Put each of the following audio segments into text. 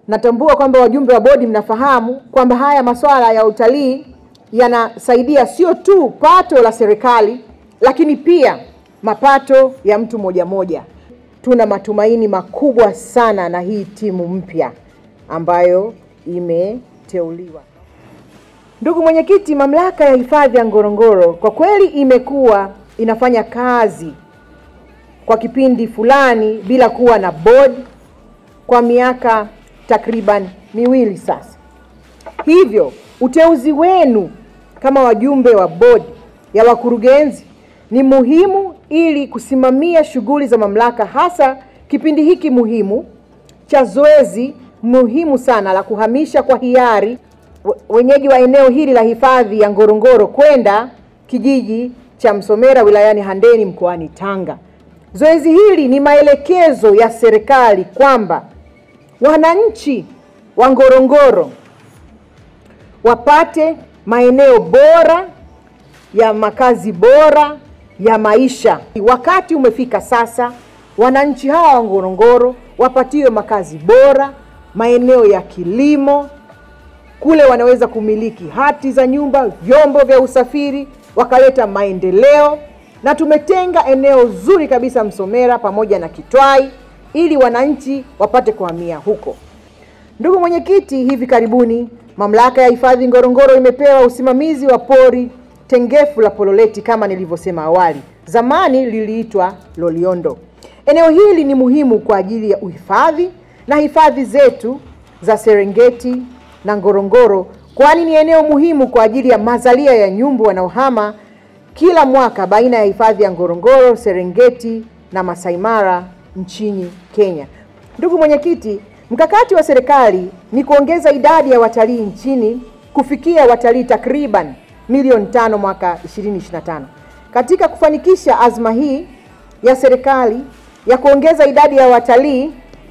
natambua kwamba wajumbe wa bodi mnafahamu kwamba haya masuala ya utalii yanasaidia sio tu pato la serikali, lakini pia mapato ya mtu moja moja. Tuna matumaini makubwa sana na hii timu mpya ambayo imeteuliwa. Ndugu mwenyekiti, mamlaka ya hifadhi ya Ngorongoro kwa kweli imekuwa inafanya kazi kwa kipindi fulani bila kuwa na bodi kwa miaka takriban miwili sasa. Hivyo uteuzi wenu kama wajumbe wa bodi ya wakurugenzi ni muhimu ili kusimamia shughuli za mamlaka, hasa kipindi hiki muhimu cha zoezi muhimu sana la kuhamisha kwa hiari wenyeji wa eneo hili la hifadhi ya Ngorongoro kwenda kijiji cha Msomera wilayani Handeni mkoani Tanga. Zoezi hili ni maelekezo ya serikali kwamba wananchi wa Ngorongoro wapate maeneo bora ya makazi bora ya maisha. Wakati umefika sasa, wananchi hawa wa Ngorongoro wapatiwe makazi bora, maeneo ya kilimo, kule wanaweza kumiliki hati za nyumba, vyombo vya usafiri, wakaleta maendeleo, na tumetenga eneo zuri kabisa Msomera pamoja na Kitwai ili wananchi wapate kuhamia huko. Ndugu mwenyekiti, hivi karibuni mamlaka ya hifadhi Ngorongoro imepewa usimamizi wa pori tengefu la Pololeti kama nilivyosema awali. Zamani liliitwa Loliondo. Eneo hili ni muhimu kwa ajili ya uhifadhi na hifadhi zetu za Serengeti na Ngorongoro, kwani ni eneo muhimu kwa ajili ya mazalia ya nyumbu wanaohama kila mwaka baina ya hifadhi ya Ngorongoro, Serengeti na Masai Mara nchini Kenya. Ndugu mwenyekiti, mkakati wa serikali ni kuongeza idadi ya watalii nchini kufikia watalii takriban milioni tano mwaka 2025. Katika kufanikisha azma hii ya serikali ya kuongeza idadi ya watalii,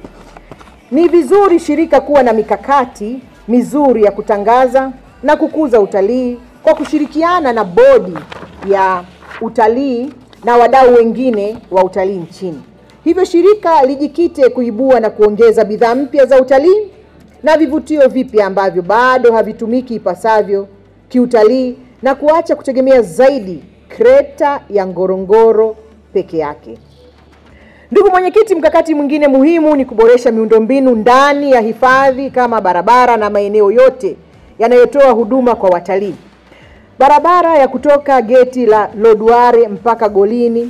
ni vizuri shirika kuwa na mikakati mizuri ya kutangaza na kukuza utalii kwa kushirikiana na bodi ya utalii na wadau wengine wa utalii nchini. Hivyo shirika lijikite kuibua na kuongeza bidhaa mpya za utalii na vivutio vipya ambavyo bado havitumiki ipasavyo kiutalii na kuacha kutegemea zaidi kreta ya Ngorongoro peke yake. Ndugu mwenyekiti, mkakati mwingine muhimu ni kuboresha miundombinu ndani ya hifadhi kama barabara na maeneo yote yanayotoa huduma kwa watalii. Barabara ya kutoka geti la Lodware mpaka Golini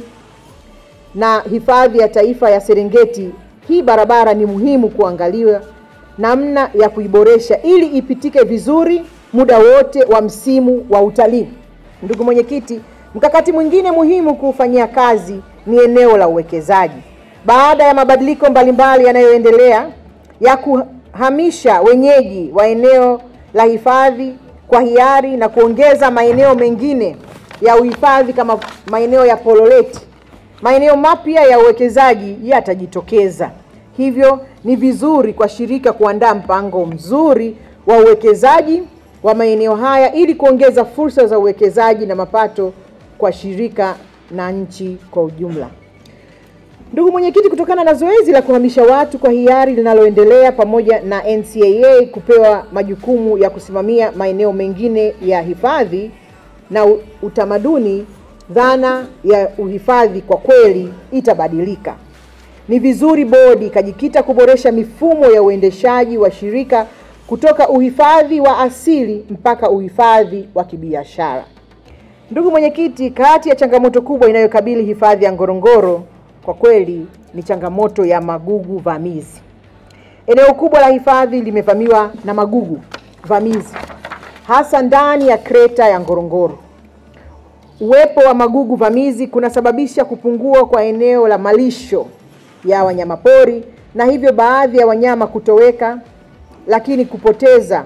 na hifadhi ya taifa ya Serengeti. Hii barabara ni muhimu kuangaliwa namna ya kuiboresha ili ipitike vizuri muda wote wa msimu wa utalii. Ndugu mwenyekiti, mkakati mwingine muhimu kuufanyia kazi ni eneo la uwekezaji. Baada ya mabadiliko mbalimbali yanayoendelea ya kuhamisha wenyeji wa eneo la hifadhi kwa hiari na kuongeza maeneo mengine ya uhifadhi kama maeneo ya Pololeti, maeneo mapya ya uwekezaji yatajitokeza. Hivyo ni vizuri kwa shirika kuandaa mpango mzuri wa uwekezaji wa maeneo haya ili kuongeza fursa za uwekezaji na mapato kwa shirika na nchi kwa ujumla. Ndugu mwenyekiti, kutokana na zoezi la kuhamisha watu kwa hiari linaloendelea pamoja na NCAA kupewa majukumu ya kusimamia maeneo mengine ya hifadhi na utamaduni, dhana ya uhifadhi kwa kweli itabadilika. Ni vizuri bodi ikajikita kuboresha mifumo ya uendeshaji wa shirika kutoka uhifadhi wa asili mpaka uhifadhi wa kibiashara. Ndugu mwenyekiti, kati ya changamoto kubwa inayokabili hifadhi ya Ngorongoro kwa kweli ni changamoto ya magugu vamizi. Eneo kubwa la hifadhi limevamiwa na magugu vamizi, hasa ndani ya kreta ya Ngorongoro. Uwepo wa magugu vamizi kunasababisha kupungua kwa eneo la malisho ya wanyamapori na hivyo baadhi ya wanyama kutoweka, lakini kupoteza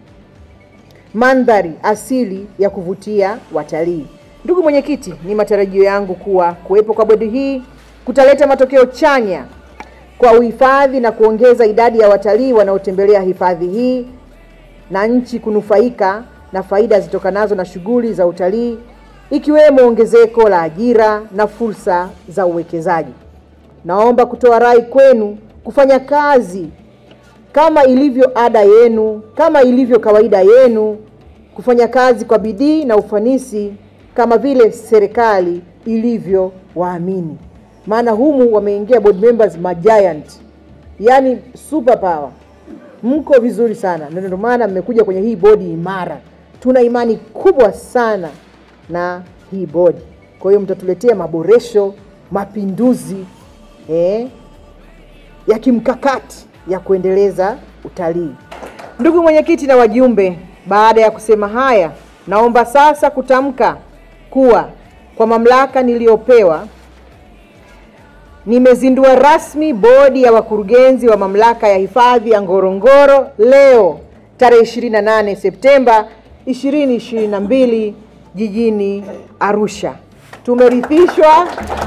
mandhari asili ya kuvutia watalii. Ndugu mwenyekiti, ni matarajio yangu kuwa kuwepo kwa bodi hii kutaleta matokeo chanya kwa uhifadhi na kuongeza idadi ya watalii wanaotembelea hifadhi hii na nchi kunufaika na faida zitokanazo na shughuli za utalii ikiwemo ongezeko la ajira na fursa za uwekezaji. Naomba kutoa rai kwenu kufanya kazi kama ilivyo ada yenu, kama ilivyo kawaida yenu, kufanya kazi kwa bidii na ufanisi kama vile serikali ilivyo waamini. Maana humu wameingia board members majiant, yani super power. Mko vizuri sana, na ndio maana mmekuja kwenye hii bodi imara. Tuna imani kubwa sana na hii bodi, kwa hiyo mtatuletea maboresho, mapinduzi eh, ya kimkakati ya kuendeleza utalii. Ndugu mwenyekiti na wajumbe, baada ya kusema haya, naomba sasa kutamka kuwa kwa mamlaka niliyopewa nimezindua rasmi bodi ya wakurugenzi wa mamlaka ya hifadhi ya Ngorongoro leo tarehe 28 Septemba 2022 jijini Arusha. Tumerithishwa.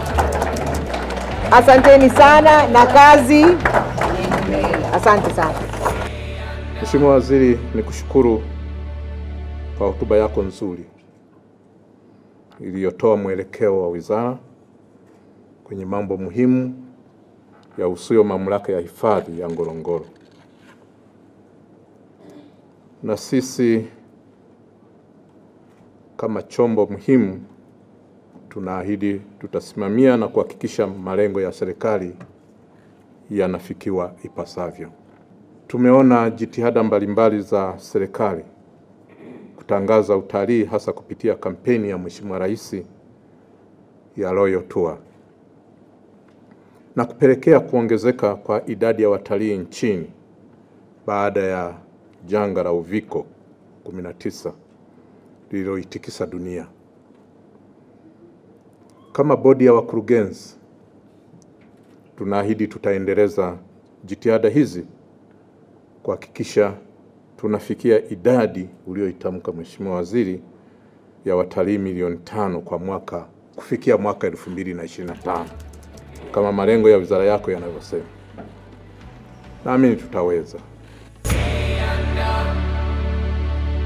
Asanteni sana na kazi. Asante sana. Mheshimiwa Waziri, nikushukuru kwa hotuba yako nzuri iliyotoa mwelekeo wa wizara kwenye mambo muhimu ya usuyo mamlaka ya hifadhi ya Ngorongoro. Na sisi kama chombo muhimu tunaahidi tutasimamia na kuhakikisha malengo ya serikali yanafikiwa ipasavyo. Tumeona jitihada mbalimbali za serikali kutangaza utalii hasa kupitia kampeni ya Mheshimiwa Rais ya Royal Tour na kupelekea kuongezeka kwa idadi ya watalii nchini baada ya janga la Uviko 19 lililoitikisa dunia. Kama bodi ya wakurugenzi, tunaahidi tutaendeleza jitihada hizi kuhakikisha tunafikia idadi uliyoitamka Mheshimiwa Waziri ya watalii milioni tano kwa mwaka kufikia mwaka 2025 kama malengo ya wizara yako yanavyosema. Naamini tutaweza.